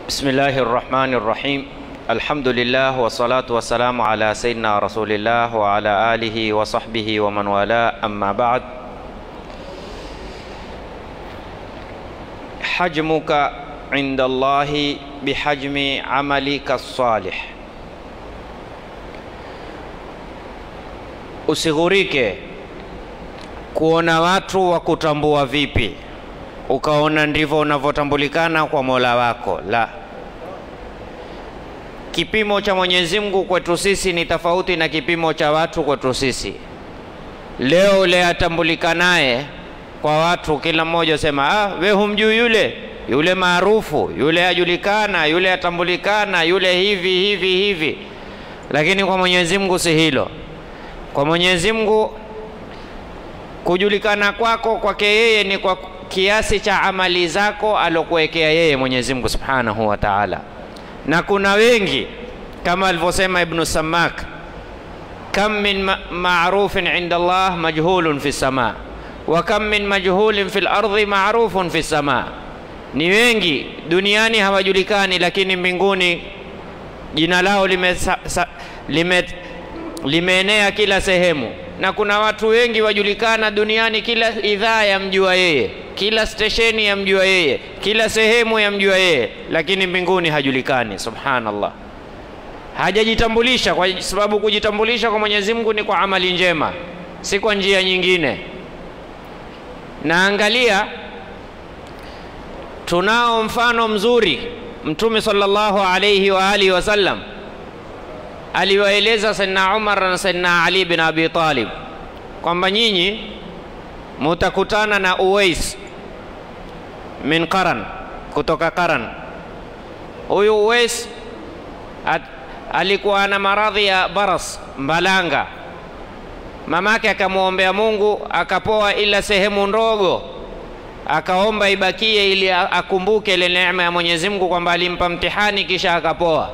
بسم الله الرحمن الرحيم الحمد لله والصلاة والسلام على سيدنا رسول الله وعلى آله وصحبه ومن والاه أما بعد حجمك عند الله بحجم عملك الصالح usighurike kuona watu wa kutambua vipi ukaona ndivyo unavyotambulikana kwa mola wako la kipimo cha mwenyezi mungu kwetu sisi ni tofauti na kipimo cha watu kwetu sisi leo ule atambulikanaye kwa watu kila mmoja sema ah, we humjui yule yule maarufu yule ajulikana yule atambulikana yule hivi hivi hivi lakini kwa mwenyezi mungu si hilo kwa mwenyezi mungu kujulikana kwako kwake yeye ni kwa kiasi cha amali zako alokuwekea yeye Mwenyezi Mungu Subhanahu wa Ta'ala. Na kuna wengi kama alivyosema Ibn Samak, kam min ma ma'rufin inda Allah majhulun fi sama wa kam min majhulin fil ardi ma'rufun fi sama, ni wengi duniani hawajulikani, lakini mbinguni jina lao lime, sa, sa, lime, limeenea kila sehemu na kuna watu wengi wajulikana duniani, kila idhaa yamjua yeye, kila stesheni yamjua yeye, kila sehemu yamjua yeye, lakini mbinguni hajulikani. Subhanallah, hajajitambulisha, kwa sababu kujitambulisha kwa Mwenyezi Mungu ni kwa amali njema, si kwa njia nyingine. Na angalia, tunao mfano mzuri, Mtume sallallahu alayhi wa alihi wasallam aliwaeleza Sayyidina Umar na Sayyidina Ali bin Abi Talib kwamba nyinyi mutakutana na Uwais min Qaran, kutoka Qaran. Huyu Uwais at, alikuwa na maradhi ya baras, mbalanga. Mamake akamwombea Mungu akapoa, ila sehemu ndogo akaomba ibakie ili akumbuke ile neema ya Mwenyezi Mungu kwamba alimpa mtihani kisha akapoa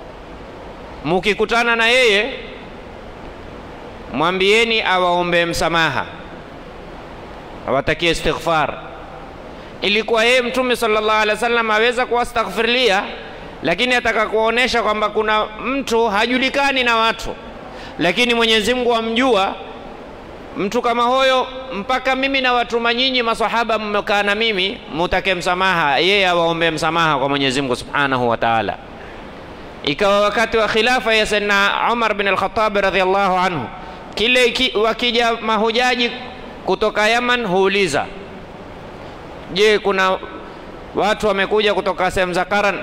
mukikutana na yeye mwambieni awaombee msamaha, awatakie istighfar. Ilikuwa yeye Mtume sallallahu alaihi wasallam aweza kuwastaghfirlia, lakini ataka kuonesha kwamba kuna mtu hajulikani na watu, lakini Mwenyezi Mungu amjua mtu kama huyo, mpaka mimi na watuma nyinyi masahaba mmekaa na mimi, mutake msamaha, yeye awaombee msamaha kwa Mwenyezi Mungu subhanahu wa ta'ala ikawa wakati wa khilafa ya Sayyidina Umar bin al-Khattab radhiallahu anhu, kile ki, wakija mahujaji kutoka Yaman huuliza, je, kuna watu wamekuja kutoka sehemu za Qaran?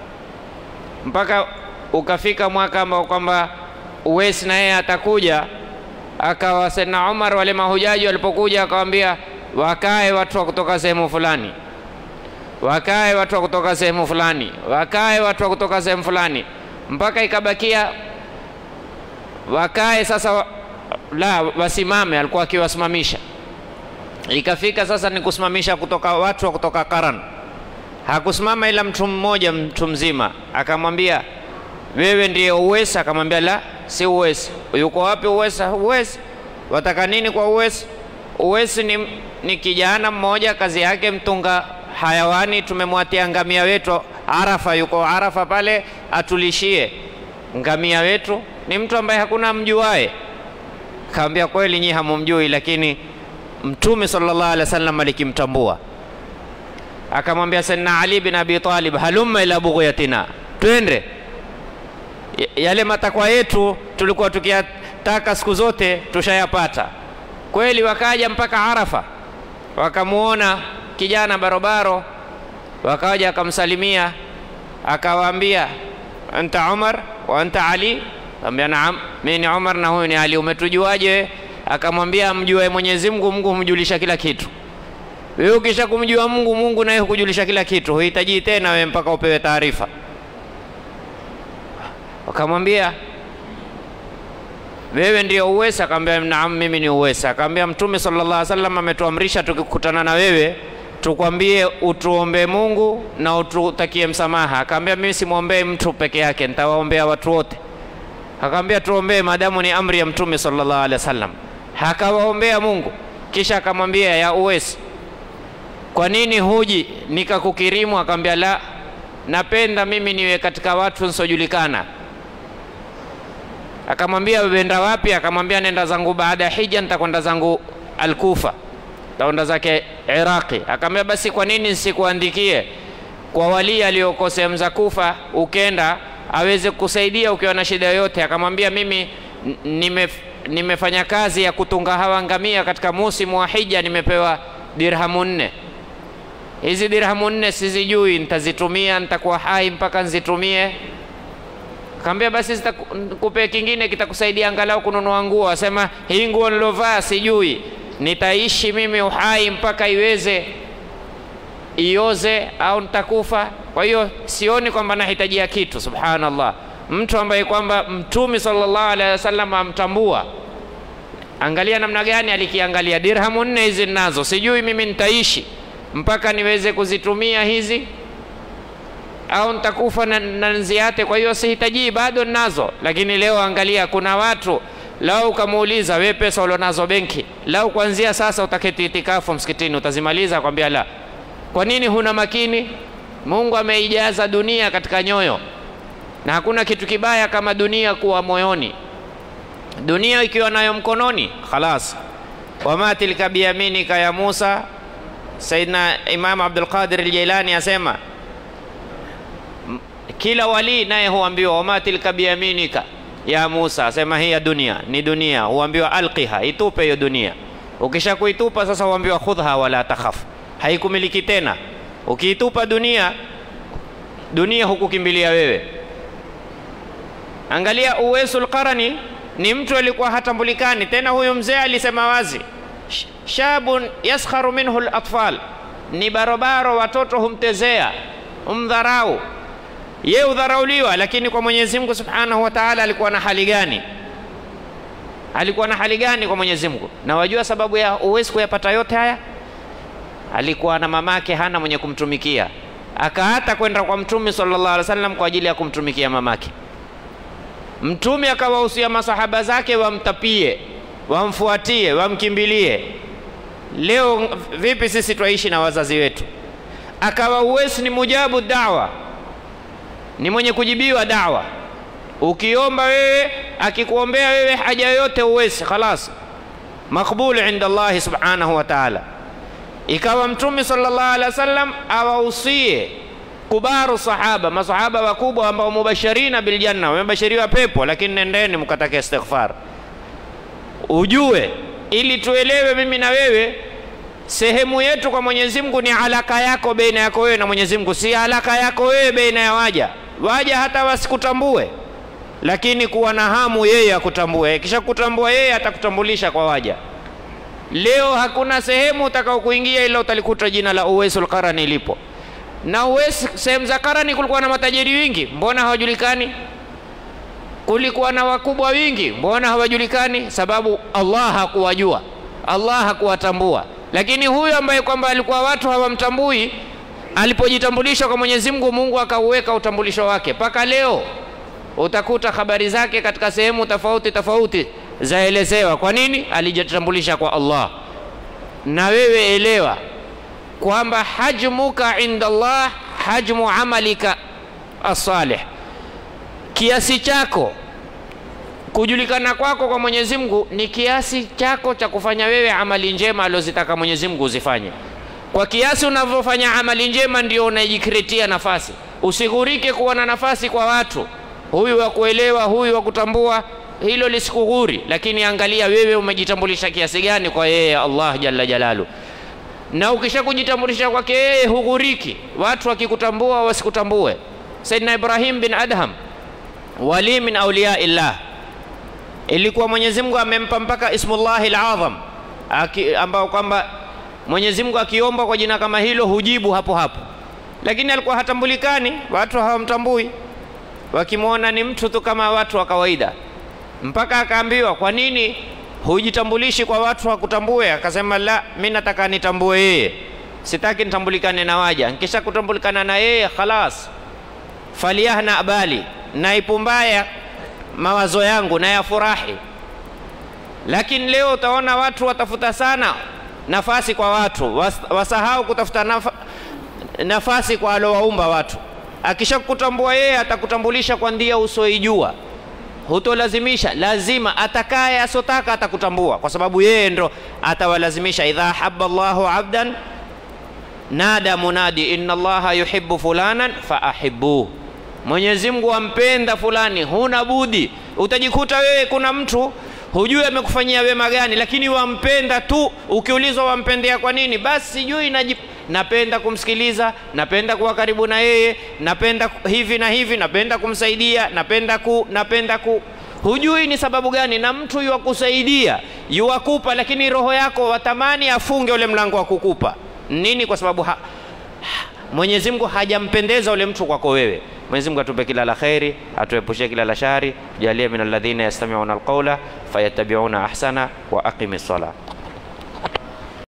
Mpaka ukafika mwaka ambao kwamba Uwais na yeye atakuja, akawa Sayyidina Umar, wale mahujaji walipokuja, akawambia wakae watu wa kutoka sehemu fulani wakae watu wa kutoka sehemu fulani, wakae watu wa kutoka sehemu fulani, mpaka ikabakia wakae sasa, la wasimame, alikuwa akiwasimamisha. Ikafika sasa ni kusimamisha kutoka watu wa kutoka Qaran, hakusimama ila mtu mmoja, mtu mzima, akamwambia wewe ndiye Uwesa? Akamwambia la, si Uwesa. Yuko wapi Uwesa? Uwesa, wataka nini kwa Uwesa? Uwesi ni, ni kijana mmoja, kazi yake mtunga hayawani tumemwatia ngamia wetu Arafa, yuko Arafa pale atulishie ngamia wetu. Ni mtu ambaye hakuna mjuae. Kaambia kweli, nyi hamumjui, lakini Mtume sallallahu alaihi wasallam alikimtambua. Akamwambia Sayyidina Ali bin Abi Talib, halumma ila bughyatina, twende yale matakwa yetu tulikuwa tukiyataka siku zote tushayapata. Kweli wakaja mpaka Arafa, wakamuona kijana barobaro, wakaja akamsalimia, akawaambia anta Umar wa anta Ali? Akamwambia naam, mimi ni Umar na huyu ni Ali. Umetujuaje? Akamwambia mjue Mwenyezi Mungu, Mungu humjulisha kila kitu. Wewe ukisha kumjua Mungu, Mungu naye hukujulisha kila kitu, huhitaji tena wewe mpaka upewe taarifa. Wakamwambia wewe ndio Uwesa? Akamwambia naam, mimi ni Uwesa. Akamwambia Mtume sallallahu alaihi wasallam ametuamrisha tukikutana na wewe tukwambie utuombee Mungu na ututakie msamaha. Akamwambia mimi simwombee mtu peke yake, nitawaombea watu wote. Akamwambia tuombee, maadamu ni amri ya Mtume sallallahu alaihi wasallam. Akawaombea Mungu, kisha akamwambia ya Uwes, kwa nini huji nikakukirimu? Akamwambia la, napenda mimi niwe katika watu nsiojulikana. Akamwambia wenda wapi? Akamwambia nenda zangu baada ya hija, nitakwenda zangu Alkufa, taenda zake Iraqi. Akamwambia basi, kwa nini nsikuandikie kwa wali aliyoko sehemu za Kufa, ukenda aweze kusaidia ukiwa na shida yoyote. Akamwambia mimi nime, nimefanya kazi ya kutunga hawa ngamia katika musimu wa hija, nimepewa dirhamu nne. Hizi dirhamu nne sizijui, nitazitumia nitakuwa hai mpaka nzitumie. Kaambia basi zitakupe kingine kitakusaidia angalau kununua nguo. Asema hii nguo nilovaa sijui, nitaishi mimi uhai mpaka iweze ioze au nitakufa. Kwa hiyo sioni kwamba nahitajia kitu. Subhanallah, mtu ambaye kwamba Mtume sallallahu alaihi wasallam amtambua. Angalia namna gani alikiangalia, dirhamu nne hizi ninazo, sijui mimi nitaishi mpaka niweze kuzitumia hizi au nitakufa na, na nziate. Kwa hiyo sihitaji, bado ninazo. Lakini leo angalia, kuna watu lau ukamuuliza we pesa ulionazo benki, lau kuanzia sasa utaketi itikafu msikitini utazimaliza? Kwambia la. Kwa nini huna makini? Mungu ameijaza dunia katika nyoyo, na hakuna kitu kibaya kama dunia kuwa moyoni. Dunia ikiwa nayo mkononi, khalas. Wama tilka biyaminika ya Musa. Saidna Imam Abdul Qadir al-Jailani asema kila wali naye huambiwa wama tilka biyaminika ya Musa, asema hii ya dunia ni dunia, huambiwa alqiha, itupe hiyo dunia. Ukisha kuitupa sasa, huambiwa khudha wala takhaf, haikumiliki tena. Ukiitupa dunia, dunia hukukimbilia wewe. Angalia Uwaisul Qarani, ni mtu alikuwa hatambulikani tena. Huyu mzee alisema wazi, shabun yaskharu minhu latfal, ni barobaro, watoto humtezea, humdharau ye udharauliwa, lakini kwa Mwenyezi Mungu Subhanahu wa Ta'ala alikuwa na hali gani? Alikuwa na hali gani kwa Mwenyezi Mungu? Na wajua sababu ya uwezi kuyapata yote haya, alikuwa na mamake hana mwenye kumtumikia, akaata kwenda kwa Mtume sallallahu alaihi wasallam kwa ajili ya kumtumikia mamake. Mtume akawahusia masahaba zake wamtapie, wamfuatie, wamkimbilie. Leo vipi sisi twaishi na wazazi wetu? Akawa Uwais ni mujabu dawa ni mwenye kujibiwa dawa. Ukiomba wewe, akikuombea wewe haja yoyote uwezi, khalas makbul inda Allahi subhanahu wa ta'ala. Ikawa Mtume sallallahu alaihi wasallam awahusie kubaru sahaba, masahaba wakubwa ambao mubashirina biljanna, wamebashiriwa pepo, lakini nendeni mkatake istighfar. Ujue ili tuelewe mimi na wewe sehemu yetu kwa Mwenyezi Mungu ni alaka yako baina yako wewe na Mwenyezi Mungu, si alaka yako wewe baina ya waja. Waja hata wasikutambue, lakini kuwa na hamu yeye akutambue. Kisha kutambua yeye, atakutambulisha kwa waja. Leo hakuna sehemu utakao kuingia ila utalikuta jina la Uwaisul Qarani lipo. Na Uwais, sehemu za Qarani kulikuwa na matajiri wingi, mbona hawajulikani? Kulikuwa na wakubwa wingi, mbona hawajulikani? Sababu Allah hakuwajua, Allah hakuwatambua lakini huyu ambaye kwamba alikuwa watu hawamtambui, alipojitambulisha kwa Mwenyezi Mungu, Mungu akauweka utambulisho wake. Mpaka leo utakuta habari zake katika sehemu tofauti tofauti zaelezewa. Kwa nini? Alijitambulisha kwa Allah. Na wewe elewa kwamba hajmuka inda Allah hajmu amalika as-salih, kiasi chako kujulikana kwako kwa Mwenyezi Mungu ni kiasi chako cha kufanya wewe amali njema aliozitaka Mwenyezi Mungu uzifanye. Kwa kiasi unavyofanya amali njema ndio unajikretia nafasi. Usighurike kuwa na nafasi kwa watu, huyu wa kuelewa, huyu wa kutambua, hilo lisikughuri, lakini angalia wewe umejitambulisha kiasi gani kwa yeye Allah jalla jalalu. Na ukisha kujitambulisha kwake yeye hughuriki, watu wakikutambua wasikutambue. Sayyidina Ibrahim bin Adham wali min awliya illah ilikuwa Mwenyezi Mungu amempa mpaka ismullahi al-azam ambao kwamba Mwenyezi Mungu akiomba kwa jina kama hilo hujibu hapo hapo, lakini alikuwa hatambulikani, watu hawamtambui, wakimwona ni mtu tu kama watu wa kawaida, mpaka akaambiwa, kwa nini hujitambulishi kwa watu wakutambue? Akasema, la, mi nataka nitambue yeye, sitaki nitambulikane na waja. Nkisha kutambulikana na yeye khalas, faliyahna bali, naipumbaya mawazo yangu na yafurahi. Lakini leo utaona watu watafuta sana nafasi kwa watu, was, wasahau kutafuta nafa, nafasi kwa aliowaumba watu. Akishakutambua yeye atakutambulisha kwa ndia usioijua, hutolazimisha. Lazima atakaye asotaka atakutambua, kwa sababu yeye ndo atawalazimisha. idha habba Allahu abdan nada munadi inna Allaha yuhibbu fulanan faahibuhu, Mwenyezi Mungu ampenda fulani, huna budi. Utajikuta wewe kuna mtu hujui amekufanyia wema gani, lakini wampenda tu. Ukiulizwa wampendea kwa nini, basi sijui najip napenda kumsikiliza, napenda kuwa karibu na yeye, napenda hivi na hivi, napenda kumsaidia, napenda ku, napenda ku. Hujui ni sababu gani, na mtu yuwakusaidia yuwakupa, lakini roho yako watamani afunge ule mlango wa kukupa nini? Kwa sababu ha, Mwenyezi Mungu hajampendeza ule mtu kwako wewe. Mwenyezi Mungu atupe kila la kheri, atuepushie kila la shari, jalie min alladhina yastami'una alqawla fayattabi'una ahsana wa aqimi sala